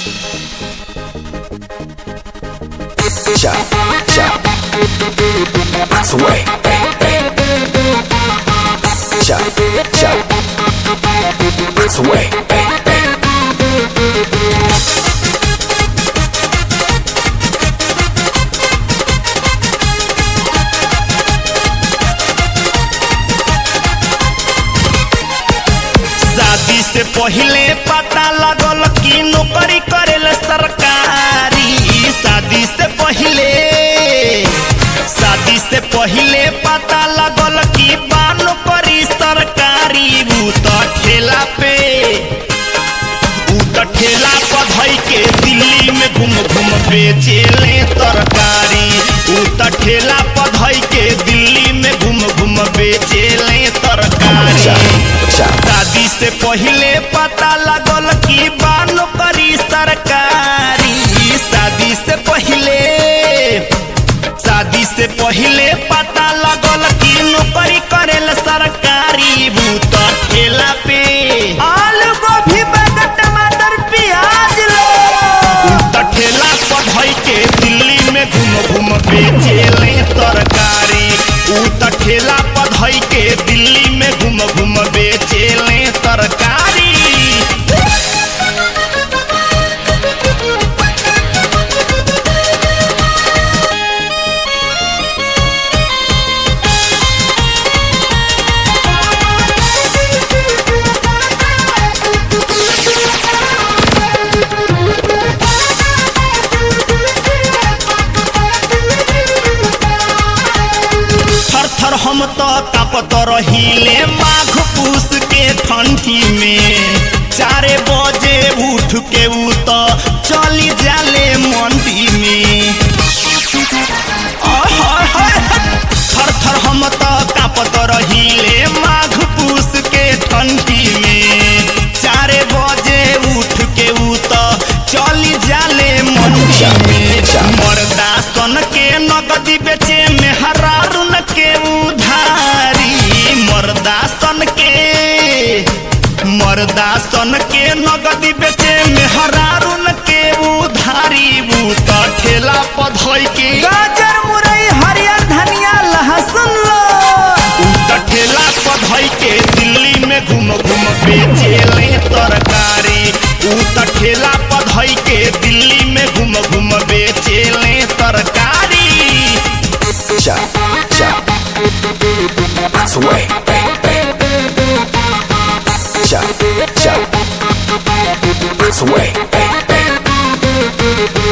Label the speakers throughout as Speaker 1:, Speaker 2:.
Speaker 1: Chop, chop. Bounce away. Hey, hey. Chop, chop. Bounce away. Hey, hey.
Speaker 2: शादी से पहिले पता लगल कि नौकरी करेला सरकारी शादी से पहिले शादी से पहिले पता लगल कि बा नौकरी सरकारी ऊ त ठेला पे ऊ त ठेला पर धई के दिल्ली में घूम घूम बेचेले तरकारी ऊ त ठेला पर धई के दिल्ली में घूम घूम बेचेले तरकारी
Speaker 1: Chop, chop.
Speaker 2: शादी से पहिले पता लगल कि बा नौकरी सरकारी शादी से पहिले शादी से पहिले पता लगल कि नौकरी करेल सरकारी भूत ठेला पे आलू गोभी बैगन टमाटर प्याज लो त ठेला पर धई के दिल्ली में घूम घूम बेचेले तरकारी ऊ त ठेला पर धई के दिल्ली में घूम घूम बेचेले तरकारी थर थर हम तो तापत रहिले माघ पूस के ठंडी में चारे बजे उठ के ऊ तो चली जाले मंडी में आय हाय हाय हाय। थर थर हम तो तापत रहिले माघ पूस के ठंडी में चारे बजे उठ के ऊ तो चली जाले मंडी में मर्दा सन के नगदी बेचे में हरारुन के उधारी मर्दा सन के मर्दा सन के नगदी बेचे में हरारुन के उधारी ऊ त ठेला पधई के गाजर मुरई हरियर धनिया लहसुन लो ऊ त ठेला पधई के दिल्ली में घूम घूम बेचेले तरकारी ऊ त ठेला पधई के दिल्ली में घूम घूम बेचेले तरकारी
Speaker 1: Chop, chop. Bounce away. Hey, hey. Chop, chop. Bounce away. Hey, hey.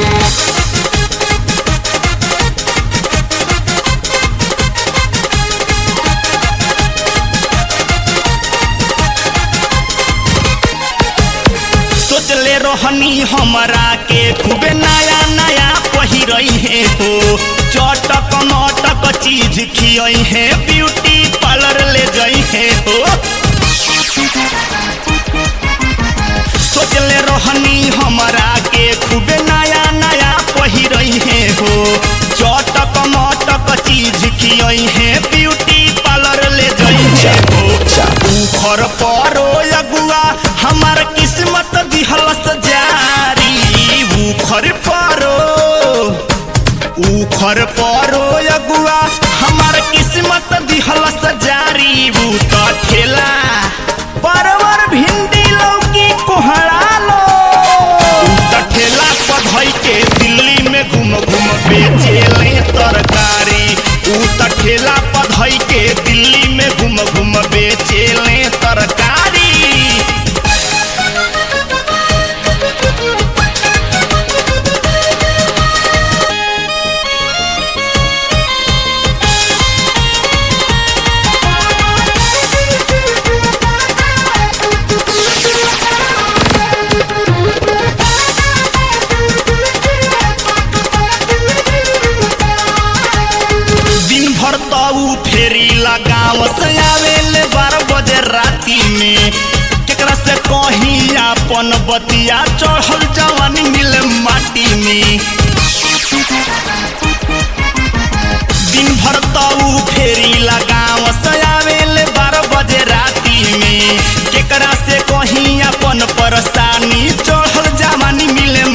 Speaker 2: सोचले रहनी हमरा के खूबे नया नया पहिरई है हो चटक मटक चीज खियई है ब्यूटी पार्लर ले जई है हो सोचले रहनी हमरा के खूबे नया नया पहिरई है हो चटक मटक चीज खियई है ब्यूटी पार्लर ले जई है हो उखर परो अगुआ हमार किस्मत दिहलस जारी उखर परो उखर परो अगुआ हमार किस्मत दिहलस जारी ऊ त ठेला परवर भिंडी लौकी कोहड़ा लो ऊ त ठेला पधई के दिल्ली में घूम घूम बेचेले तरकारी ऊ त ठेला पधई के दिल्ली में घूम घूम बेचेले तरकारी दिन भर तो ऊ फेरी लगाव से आवेले बारह बजे राती में केकरा से कहीं अपन बतिया चढ़ल जवानी मिले माटी में दिन भर तो ऊ फेरी लगाव से आवेले बारह बजे राती में केकरा से कहीं अपन परेशानी चढ़ल जवानी मिले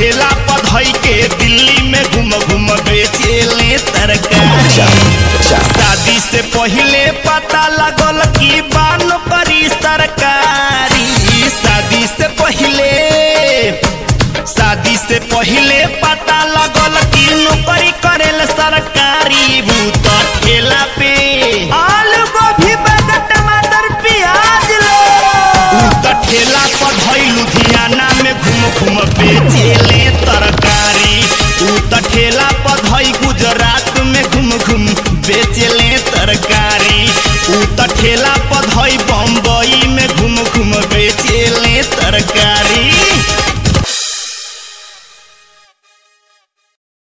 Speaker 2: ठेला पधई के दिल्ली में घूम घूम बेचेले तरकारी शादी से पहले पता लगल कि बानो करी सरकारी शादी से पहले शादी से पहले पता लगल कि नौकरी करेल सरकारी भूत ठेला पे
Speaker 3: आलू गोभी बैगन टमाटर प्याज लो
Speaker 2: ऊ त ठेला पर धई लुधियाना में घूम घूम बेचेले तरकारी ऊ त ठेला पर धई गुजरात में घूम घूम बेचेले तरकारी ऊ त ठेला पर धई बम्बई में घूम घूम बेचेले तरकारी